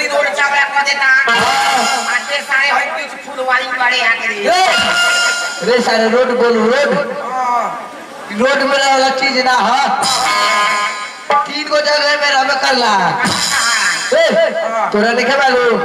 रोटी रोल चावल कर देता आटे सारे होई कुछ फुलवारी बड़े आके रे ए, रे सारे रोड बोलू रोड रोड में वाला चीज ना है तीन को जगह में रह करला ए, तोरा देखे बालू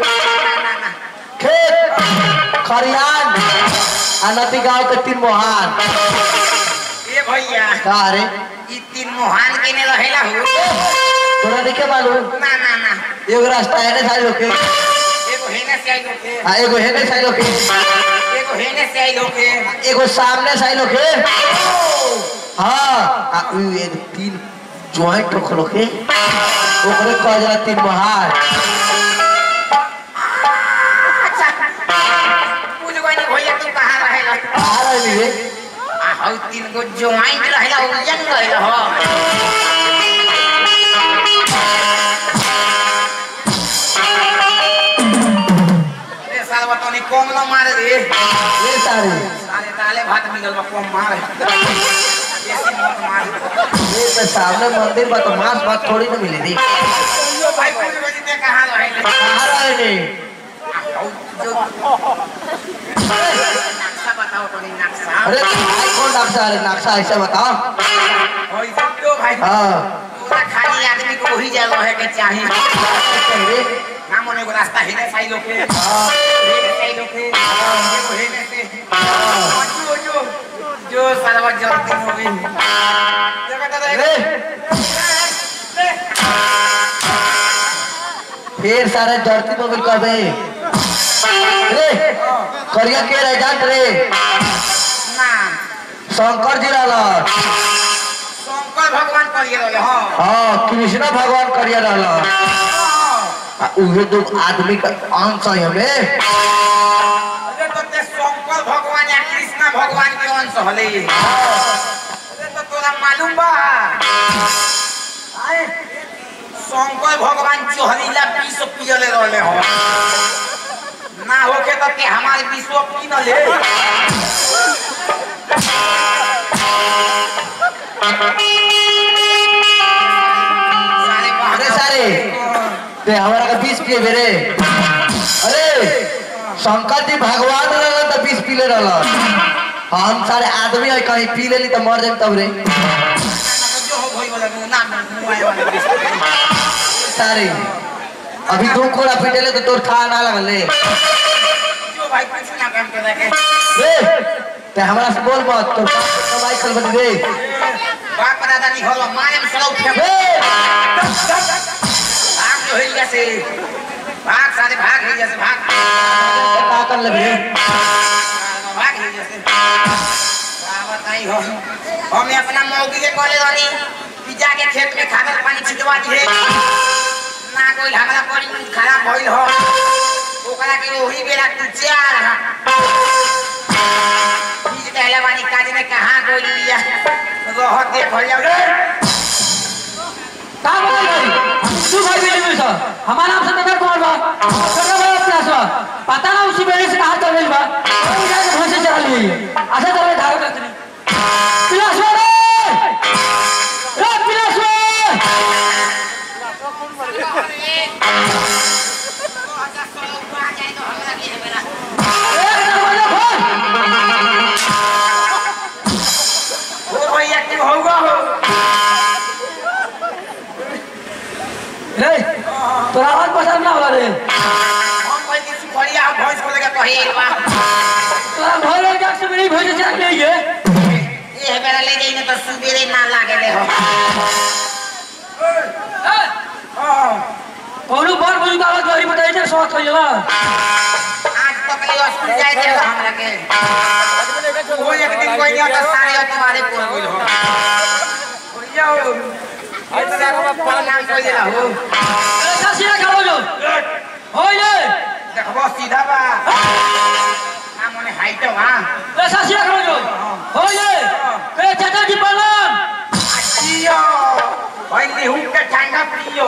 खेत खरियान आ नदी गांव के तीन मोहान ए भैया का रे ई तीन मोहान के ने रहेला हो तोरा देखे बालू ना ना ना एगो रास्ता है ने सारे लोग के एगो हेने से आई लोग के आ एगो है ने सारे लोग के एगो हेने से आई लोग के एगो सामने सारे लोग के हाँ आ उ ये तीन जॉइंट रख लोग के ओकरे कह जाला तीन मोहान अच्छा पूछ गई भैया तू कहाँ रहेला आ रही रे आ हौ तीन गो ज्वाइंट रहेला उलझन रहेला हो ए साल बतानी कम न मारे रे ये सारे साले दाले भात मिलल बा कम मारे बेसी मत मार ये तो सामने मंदिर बा तो मांस भात थोड़ी ना मिले रे भाई पूछ गई ते कहाँ रहेला आ रही रे आ हौ जो नक्शा बताओ तो नहीं नक्शा अरे भाई कौन नक्शा है नक्शा ऐसे बताओ होई जो भाई हाँ पूरा खाली आदमी को वही जगह है के चाहिए रे ना मने को रास्ता हेने साई लोके हेने साई लोके देखो हेने से जो जो जो सालवा जल्दी हो गई देखा दादा रे फिर सारे धरती मोबिल कर दे रे करिया के रह जात रे ना शंकर जी रहला शंकर भगवान करिए रहले हां हाँ कृष्ण भगवान करिया रहला आ उहे दो आदमी का अंश है हमें अरे तो ते शंकर भगवान या कृष्ण भगवान के अंश हले अरे तो तोरा मालूम बा आए शंकर भगवान चोहरीला विष पियले रहले हो ना होके तो के हमारे विश्व पी न ले सारे अरे सारे ते हमारा का बीस पिए बेरे अरे शंकर जी भगवान रहला तो बीस पीले रहला हम सारे आदमी है कहीं पी लेली तो मर जाए तब रे जो हो भई वाला ना ना मुआए वाला विश्व सारे अभी दो कोड़ा पीटेले तो तोर खा ना लगल रे जो भाई कुछ ना काम के रखे रे ते हमरा से बोल मत तो कमाई चल बन रे बाप दादा नहीं होला मारे में सलाउ फेंक रे भाग जो हिल जैसे भाग सारे भाग हिल जैसे भाग का कर ले रे भाग हिल जैसे क्या बताई हो हमें अपना मौगी के कॉलेज वाली पिज्जा के खेत में खाकर पानी छिटवा दिए ना कोई हमारा पानी खराब भइल हो ओकरा के वही बेरा तू चार बीज कहला वाली काज ने कहां कोई लिया रह देख हो जाओ का बोल भाई तू भाई बेटे में सर हमारा नाम सत्यकर कुमार बा सर बड़ा क्लास बा पता ना उसी बेड़े से कहां चल गई बा वो जाके भैंसे चला ली अच्छा चल धारो करते नहीं पिलास रे रे पिलास एक दरवाजा खोल ओ भैया क्यों होगा हो रे तोरा आवाज पसंद ना होला रे हम कोई की सुखड़िया हम भैंस को लेके कहे बा तोरा घर में जाके से मेरी भैंसे चला ली है ये बेरा ले जाई न तो सुबेरे ना लागे ले हो कौनो बार बुजुर्ग आवाज बारी बताई जे स्वाद हो जाला आज तक ले स्कूल जाए थे हमरा के वो एक दिन कोई नहीं आता सारे तुम्हारे पूरा होइल हो भैया हो आज तक का पर नाम कोई दिला हो ऐसा सीधा खड़ो जो हो ये देखबो सीधा बा ना मने हाइट बा ऐसा सीधा खड़ो जो हो ये के चाचा जी प्रणाम जियो भाई लिहू के ठंडा पियो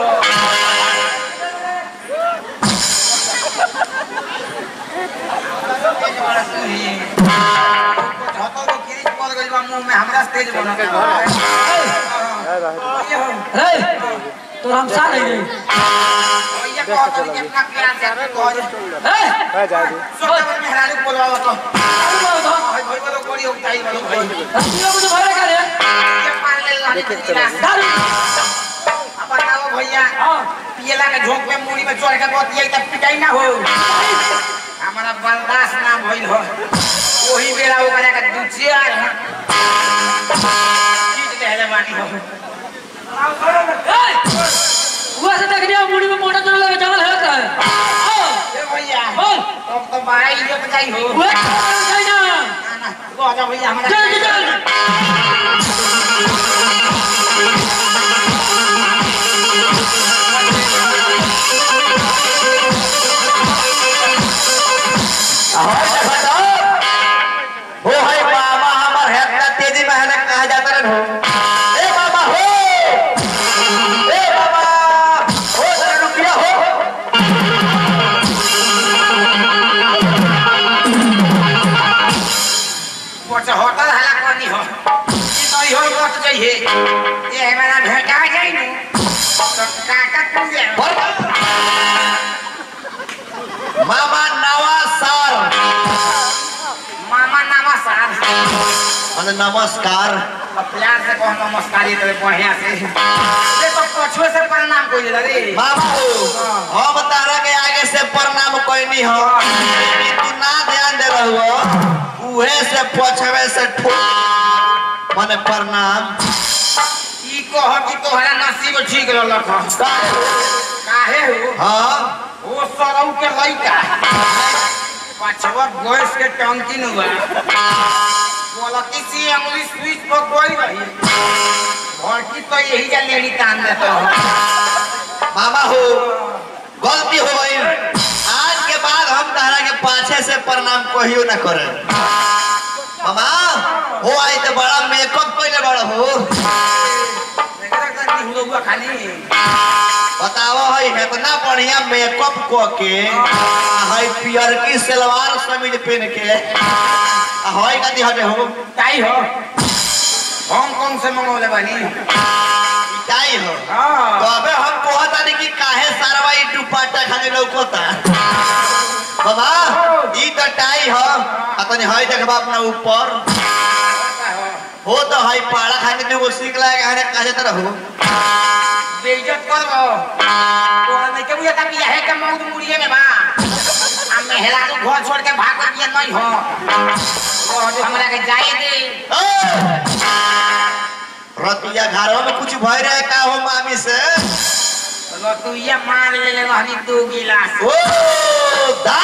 रे तो हम सा नहीं नहीं भैया कहत हनी कि अपना प्यार से आपके कह दे ए सोचा में हरालू बोलवा तो अरे बोलो तो भाई भाई बोलो कोड़ी उठाई बोलो भाई रस्तियों को तो भरे करे ये मार ले लाने के गिलास दारू अब बताओ भैया हाँ पियला के झोंक में मुड़ी में चोर के बतिया तब पिटाई ना हो हमारा बर्दाश्त ना भइल हो वही बेरा ओकरा के दू चार चीज कहले बानी हो हुआ से देख दिया मुड़ी में मोटा चोर लगे जंगल है का ओ ए भैया बोल तब तो बाई जो बजाई हो हुआ नहीं ना ना ना तो जा भैया हमारा चल चल हो है मामा हमर है इतना तेजी में है ना कहा जाता रहो ए मामा हो ए मामा हो जरा रुकिया हो पोचा होटल हला कोनी हो ई नहीं हो मत जाइए ये हमारा भेटा जाई नु तो काका तू जा मामा नवा साल मामा नमस्कार अरे नमस्कार अब प्यार से कहो नमस्कार ये तेरे बढ़िया से ये तो पछुए से प्रणाम कोई रे मामा हो हम तारा के आगे से प्रणाम कोई हो लेकिन तू ना ध्यान दे रहो उहे से पछवे से ठोक माने प्रणाम ई कह कि तोहरा नसीब ठीक रहलक ह। काहे हो हाँ ओ सरौ के लइका पछवा गैस के टंकी न बा बोलती सी अंगुली स्विच पर कोई रही भड़की तो यही जा लेनी कान देता हो मामा हो गलती हो गई आज के बाद हम तारा के पाछे से प्रणाम कहियो ना करे मामा हो आई तो बड़ा मेकअप कइले बड़ा हो देखा करती हुआ हुआ खाली बताओ है इतना बढ़िया मेकअप क के है पियर की सलवार समीज पहन के है कथी हटे हो काई हो हांगकांग से मंगौले बानी इटाई हो तो हाँ अबे हम कहता नहीं कि काहे सारवा ई दुपट्टा खाने लौकता बाबा ई तो टाई हो अपने है देखबा अपना ऊपर हो तो है पाड़ा खाने दुगो सीख लागे हने काहे तरह हो बेइज्जत कर दो तोरा नहीं के बुझा बिया है के मौत मुड़िए में बा आ मेहरा के घर छोड़ के भाग बिया नहीं हो तो जो हमरा के जाए दे रतिया घरों में कुछ भय रहे का हो मामी से तो तू ये मार ले ले रहनी दो गिलास ओ दा